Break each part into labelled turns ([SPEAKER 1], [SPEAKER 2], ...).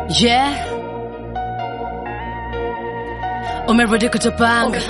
[SPEAKER 1] Yeah. Umerudi kutupanga.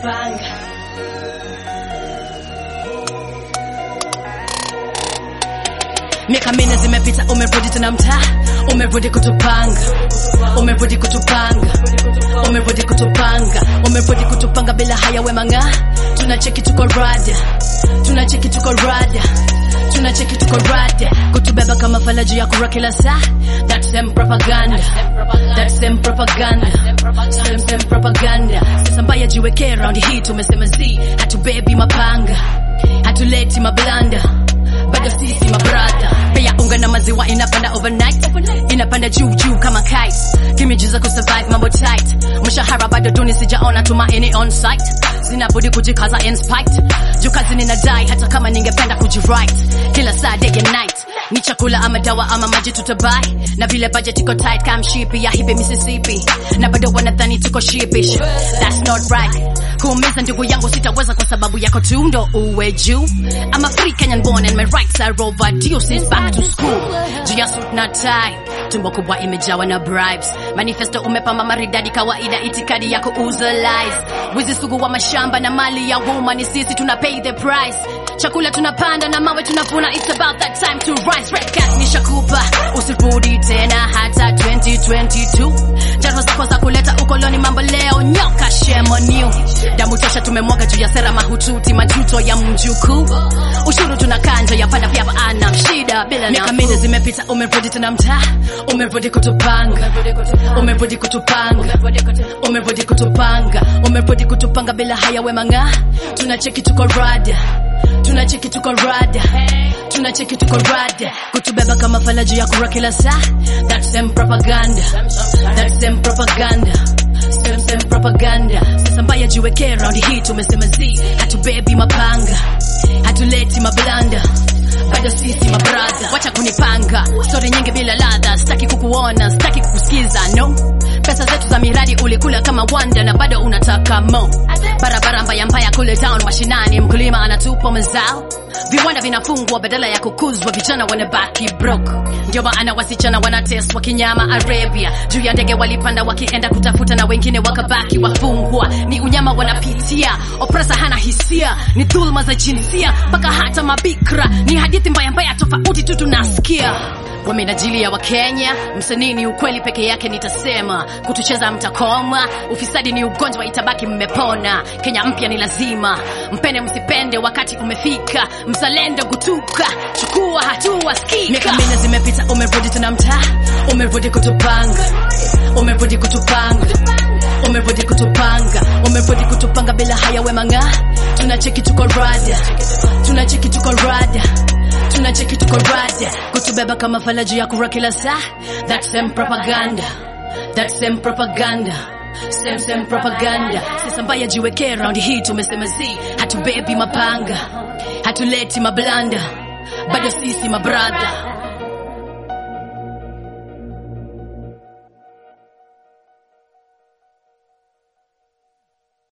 [SPEAKER 1] Miaka minne zimepita, umerudi tena mtaa, umerudi kutupanga, umerudi kutupanga, umerudi kutupanga, umerudi kutupanga bila haya wemanga, tunacheki tuko rada, tunacheki tuko rada, tunacheki tuko rada, kutubeba kama falaji ya kura kila saa, that same propaganda, that same propaganda, same same propaganda. Sasa mbaya jiweke round hii, tumesema zi, hatubebi mapanga, hatuleti mablanda bado sisi mabrada pia unga na maziwa inapanda overnight inapanda juu juu kama kite kimijuza kusurvive mambo tight mshahara bado duni sijaona tumaini on site zinabudi kujikaza in spite juu kazi ninadai hata kama ningependa kujiright kila saa day and night ni chakula ama dawa ama maji tutabai na vile budget iko tight kama mshipi ya hibi Mississippi na bado wanadhani tuko sheepish that's not right kuumiza ndugu yangu sitaweza kwa sababu yako tu ndo uwe juu I'm a free Kenyan born and my rights are overdue since back to school juu ya suit na tie tumbo kubwa imejawa na bribes manifesto umepamba maridadi kawaida itikadi ya kuuza lies wizi sugu wa mashamba na mali ya umma ni sisi tuna pay the price chakula tunapanda na mawe tunavuna it's about that time to rise red cat nishakupa usirudi tena hata 2022 jaro zako za kuleta ukoloni mambo leo nyoka shemoniu damu tosha tumemwaga juu ya sera mahututi majuto ya mjukuu ushuru tunakanja ya panda pia ana shida bila miaka minne zimepita umerudi tena mtaa umerudi kutupanga umerudi kutupanga umerudi kutupanga umerudi kutupanga bila haya wemanga tunacheki tuko rada tunacheki tuko rada tunacheki tuko rada kutubeba kama falaji ya kura kila saa that same propaganda that same propaganda same same propaganda sasa mbaya jiweke round hii tumesema zi hatubebi mapanga hatuleti mablanda bado sisi mabrada wacha kunipanga stori nyingi bila ladha sitaki kukuona sitaki kukusikiza no pesa zetu za miradi ulikula kama wanda na bado unataka mo barabara mbaya mbaya kule town mashinani mkulima anatupa mazao viwanda vinafungwa badala ya kukuzwa vijana wanabaki broke ndio maana wasichana wanateswa kinyama arabia juu ya ndege walipanda wakienda kutafuta na wengine wakabaki wafungwa ni unyama wanapitia opresa hana hisia ni dhuluma za jinsia mpaka hata mabikra ni hadithi mbaya mbaya tofauti tu tunasikia wamenajili ya wakenya msanii ni ukweli peke yake nitasema kutucheza mtakoma ufisadi ni ugonjwa itabaki mmepona kenya mpya ni lazima mpende msipende wakati umefika mzalendo gutuka chukua hatua skika miaka minne zimepita umerudi tena mtaa umerudi kutupanga umerudi kutupanga umerudi kutupanga umerudi kutupanga bila haya wemanga tunacheki tuko rada tunacheki tuko rada tunacheki tuko rada kutubeba kama falaji ya kura kila saa that same propaganda that same propaganda same same propaganda sasa mbaya jiweke round hii tumesema zi hatubebi mapanga hatuleti mablanda bado sisi mabrada